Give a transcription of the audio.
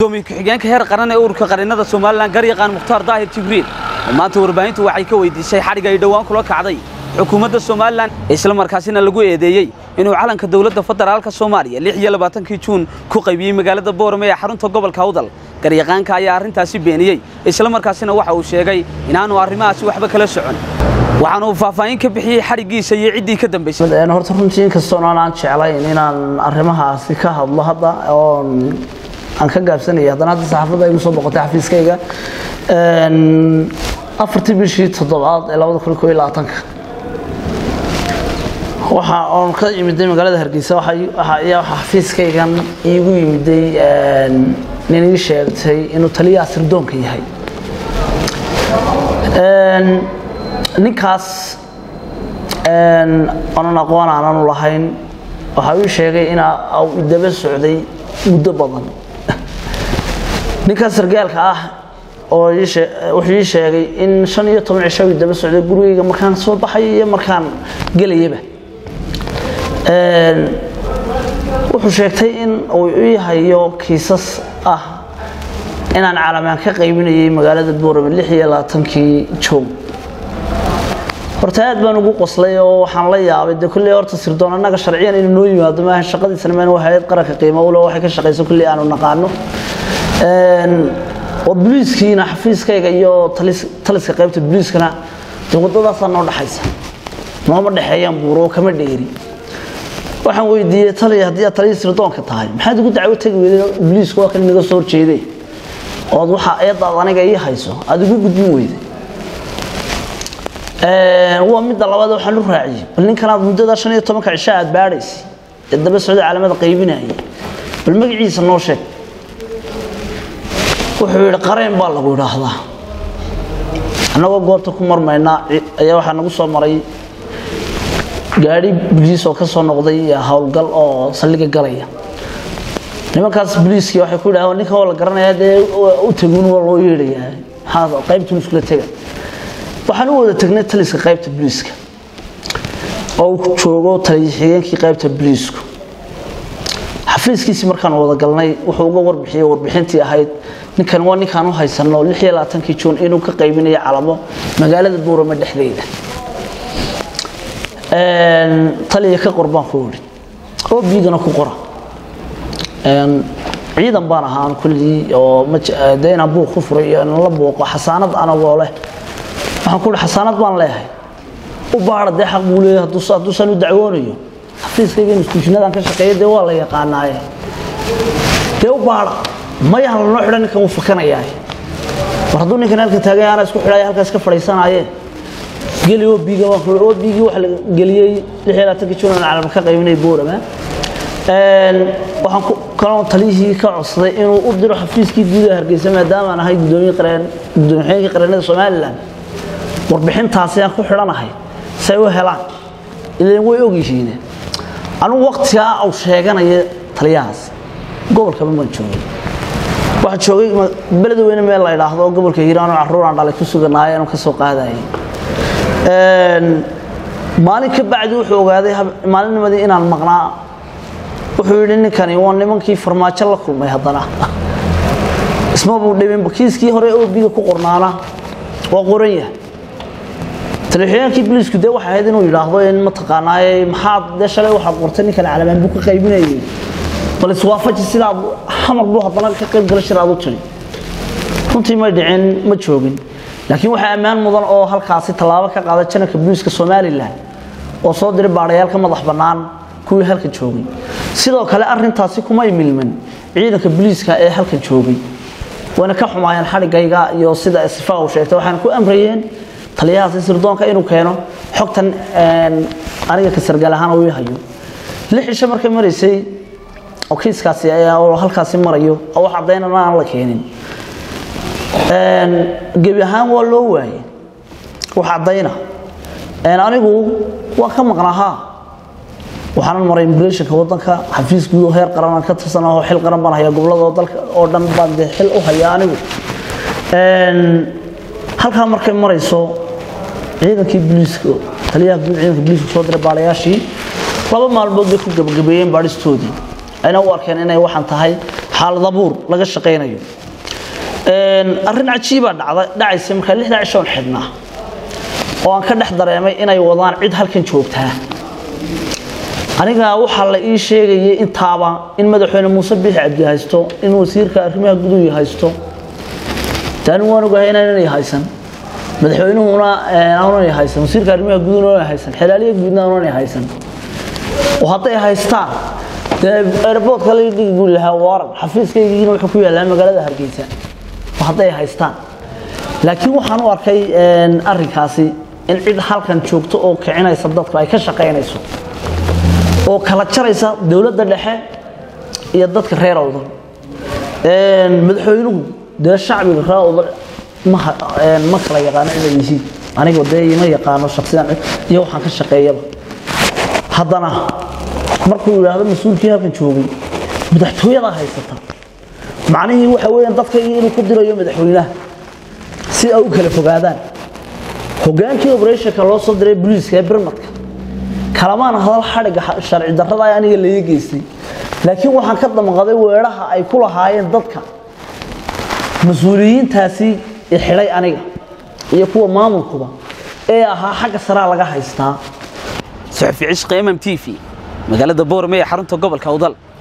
gudoomiye ku-xigeenka heer qaran ee ururka qarinada somalilan garyaqaan mukhtaar daahir jibriil oo maanta warbaahintu waxay ka weydiisay xadhig ay dhowaan kula kacday xukuumadda somalilan isla markaasina lagu eedeeyey inuu calanka dowladda federaalka soomaaliya lix iyo labaatankii juun ku qaybiyey magaalada boorame ee xarunta gobolka awdal garyaqaanka ayaa arrintaasi beeniyey isla markaasina waxa uu sheegay inaanu arrimahaasi waxba kala socon waxaana uu faahfaahin ka bixiyey xadhiggiisa iyo ciddii ka dambaysay horta runtii inkastoon aan jeclayn inaan arrimahaasi ka hadlo hadda oon aan ka gaabsanaya haddana hadda saxaafadda igu soo boqotay xafiiskayga afartii bishii toddobaad ee labada kun koo iyo labaatanka waxa oon ka yimiday magaalada hargeysa ayaa waxa xafiiskaygan iigu yimiday nin ii sheegtay inuu taliyaha sirdoonka yahay ninkaas onan aqoon aananu lahayn waxa uu sheegay in uu daba socday muddo badan ninkaas sargaalka ah oo wuxuu ii sheegay in shan iyo toban cisho uu daba socday gurigayga markaan soo baxay iyo markaan gelayaba wuxuu sheegtay in uu ii hayo kiisas ah inaan calamaan ka qaybinayay magaalada boorame lix iyo labaatankii joog horta aad baan ugu qoslay oo waxaan la yaabay de kulley horta sirdoon annaga sharciyan inuu noo yimaado maaha shaqadiisana maan hayad qaranka qiimo ule waxay ka shaqayso kulley aanu naqaano oo booliiskiina xafiiskayga iyo taliska qaybta booliiskana de waddadaasaa noo dhaxaysa nooma dhexeeyaan buuro kama dheeri waxaan weydiiyey taliya haddii aad taliya sirdoonka tahay maxaad ugu dacwo tegi weyday booliisku waa kan inaga soo horjeeday ood waxa eedaad aniga ii hayso aada ugu gudbin weyday waa midda labaad waxaan u raaciyey bal ninkanaad muddada shan iyo tobanka cisho aad baadhaysay ee daba socda caalamada qaybinayay bal magaciisa noo sheeg wuxuu yidhi qareen baa lagu idhaahdaa annagoo goobta ku marmaynaa ayaa waxaa nagu soo maray gaadhi boliis oo ka soo noqday howlgal oo saldhiga galaya nimankaas boliiskii waxay ku yidhahdeen ninka waa la garanayaa dee u tagun waa loo yeedhayaa maxaa qaybtun iskula tega waxaan u wada tegnay taliska qaybta boliiska oo uu joogo taliya-xigeenkii qaybta boliisku xafiiskiisii markaan wada galnay wuxuu uga warbixiyey warbixintii ahayd ninkan waa ninkaan u haysano lix iyo labaatankii juun inuu ka qaybinayo calamo magaalada buurame dhexdeeda taliya ka qor baan ku idhi oo biigana ku qora ciidan baan ahaan kullii oo de inaan buuq ku furay iyo inaan la buuqo xasaanad anagoo leh waxaan ku ihi xasaanad baan leeyahay u baara dee xaq buu leeyahay hadduusan u dacwoonayo xafiiskayga instituushinadaan ka shaqeeya dee waa la yaqaanaaye dee u baara mayaha lanoo xidhan ninkan wuu fakanayaa war hadduu ninkan halka taagay ana isku xidhaya halkaas ka fadhiisanaaye geli obiga obigii waxa la geliyey lix iyo labaatanka junan calam ka qaybinay boorama waxaan kaloo taliyihii ka codsaday inuu u diro xafiiskii gudaha hargeysa maadaamaan ahay gudoomiye qareen gudoomiye qareennada somaliland warbixintaasi aan ku xidhanahay say u helaan ileen way ogyihiin anugu waqtigaa uu sheeganaya taliyahaas gobolkaba maan joogay waxaa joogay beled weyne meel la idhaahdo gobolka hiiraan oo carruur aan dhalay ku suganaay aanu ka soo qaadayay maalin ka bacdi wuxuu ogaaday maalinnimadii inaan maqnaa wuxuu yidhi ninkani waa nimankii farmaajo la kulmay haddana isma buu dhibin kiiskii hore obiga ku qornaana waa qoran yahay taliixyaankii boliisku dee waxay ahayd inuu yidhaahdo in mataqaanaaye maxaad dee shalay waxaad qortay ninkan calamaan buu ka qaybinayay bal iswaafaji sidaad xamar buu haddana ka qayb gala shir aad u tiri runtii may dhicin ma joogin laakiin waxaa ammaan mudan oo halkaasi tallaabo ka qaada janarka booliiska somalilan oo soo diray baadhayaal ka madax bannaan kuwii halka joogay sidoo kale arintaasi kumay milman ciidanka booliiska ee halka joogay wayna ka xumaayeen xadhigayga iyo sida sifa uu sheegtay waxaana ku amrayeen taliyahaasi sirdoonka inuu keeno xogtan aniga ka sargaal ahaan uu hayo lix cisho markay maraysay oo kiiskaasi oo halkaasi marayo oo wax caddaynana aan la keenin gebi ahaan waa loo waayey wax caddayna anigu waa ka maqnaahaa waxaanan maray immigrationka waddanka xafiis guud oo heer qaran aan ka tirsan oo xil qaran baan hayaa gobolada dalka oo dhan baan dee xil u hayaa anigu halkaa markay marayso ciidankii booliiska taliyaha guud ciidanka booliiska soo diray baalayaashii laba maalmood bay ku gabagabeeyeen baadhistoodii ayna u arkeen inay waxaan tahay xaalad abuur laga shaqaynayo arrin cajiibaa dhacda dhacaysa markaa lixdaa cishoon xidhnaa oo aan ka dhex dareemay inay wadaan cid halkan joogtaa aniga waxaa la ii sheegayay intaaba in madaxweyne muuse biixi cabdi haysto in wasiirka arrimaha guduhu haysto taani waan ogahay inaanay haysan madaxweynuhuna aanay haysan wasiirka arrimaha guduhuna aanay haysan xelaaliya guudna aanay haysan oo hadday haystaan dee airportka la dhigi buu lahaa waaran xafiiskaygiina wuxuu ku yaallaa magaalada hargeysa oo hadday haystaan laakiin waxaan u arkay arrinkaasi in cid halkan joogto oo kicinaysa dadku ay ka shaqaynayso oo kala jaraysa dowladda dhexe iyo dadka reer awdal madaxweynuhu dee shacbiga reer awdal ma kala yaqaano inay yihiin aniga dee ima yaqaano shaksiyan iyo waxaan ka shaqeeyaba haddana markuu yidhaahdo mas-uulkii halkan joogay madaxtooyada haysata macnihii waxa weeyaan dadka inuu ku dirayo madaxweynaha si ay u kala fogaadaan hogaankii operationka loo soo diray booliiska ee birmadka kalamaan hadal xadhigga sharci darrada ay aniga laga geystay laakiin waxaan ka damqaday weedhaha ay ku lahaayeen dadka mas-uuliyiintaasi xidhay aniga iyo kuwa maamulkuba ee ahaa xagga saraa laga haystaa suxufi cishqi mm t v magaalada boorme ee xarunta gobolka awdal